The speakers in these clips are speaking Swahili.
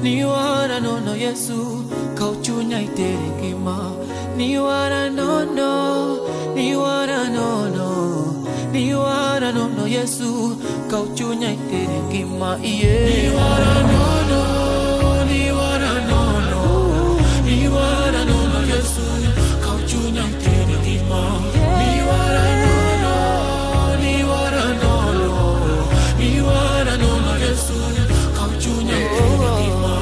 ni wara nono Yesu kauchunya itere ngima ni wara nono ni wara nono ni wara nono Yesu kauchunya itere ngima iye ni wara nono ni wara nono ni wara nono Yesu kauchunya itere ngima ni wara nono ni wara nono ni wara nono Yesu kauchunya itere ngima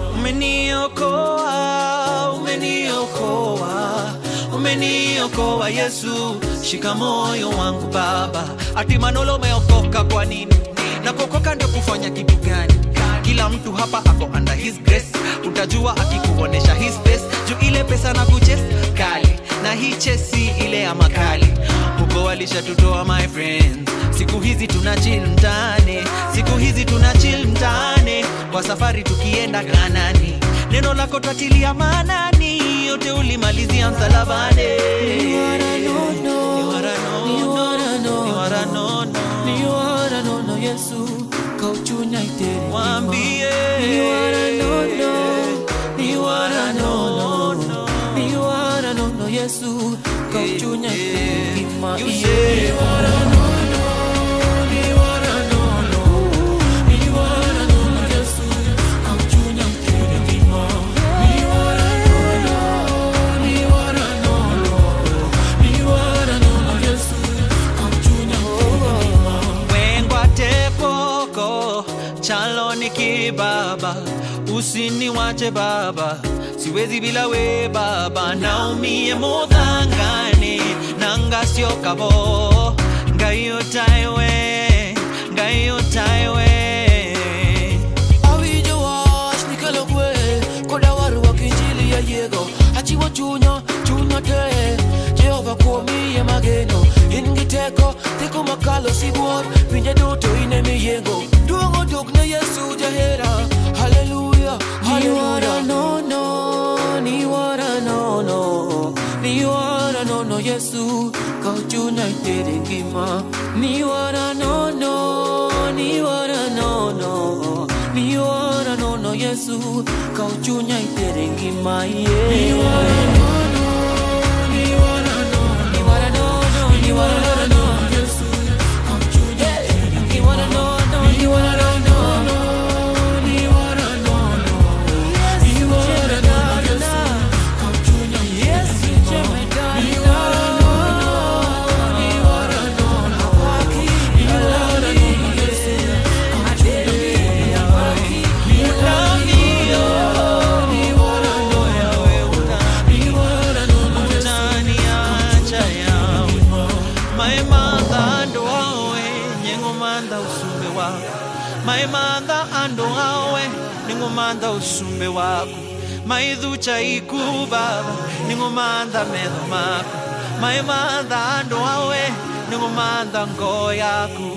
umeniokoa umeniokoa umeniokoa Yesu shika moyo wangu Baba ati Manolo umeokoka kwa nini na kuokoka ndio kufanya kitu gani kila mtu hapa ako under his grace utajua akikuonesha his face juu ile pesa na kuches kali na hii chesi ile ya makali huko walishatutoa my friends siku hizi tuna chill mtaani siku hizi tuna chill mtaani kwa safari tukienda ganani neno lako twatilia maanani yote ulimalizia msalabani Ni wara nono, Ni wara ni nono, wara nono, ni wara nono. ni wara nono Yesu kauchunya itere ngima. Waambie. Ni wara nono, ni wara nono, ni wara nono Yesu kauchunya itere ngima. You Iye. say. Ni wara nono, ni wara nono, ni wara nono Yesu kauchunya itere ngima. Ni wara nono, ni wara nono, ni wara nono Yesu kauchunya itere ngima. wengwa tekoko chalo ni kibaba usiniwache baba siwezi bila we baba naumie modhangane nangasio kabo ngayo taiwe ngayo taiwe Awinjo wach nikelo kwe koda warruok injili ya yego achiwo chunya chunya te Jehova kuom iye mageno in gi teko teko makalo sibuor pinje duto in emiyengo duong' oduk ne Yesu jahera haleluya haleluya nono ni wara nono ni wara nono Yesu kau chunya itere ngima ni wara nono ni wara nono ni wara nono Yesu kau chunya itere ngima yeah. ni wara nono ni wara nono ni wara nono ni wara nono Yesu kau chunya itere ngima ni wara nono ni wara nono ni wara nono ni wara nono Yesu kau chunya Yesu ni wara nono ni wara nono ni wara nono Yesu kau chunya maemantha andå awe nä gå mantha å cumbe waku maithucha iku baba nä gå mantha metho maku maemantha andå awe nä gå mantha ngoo yaku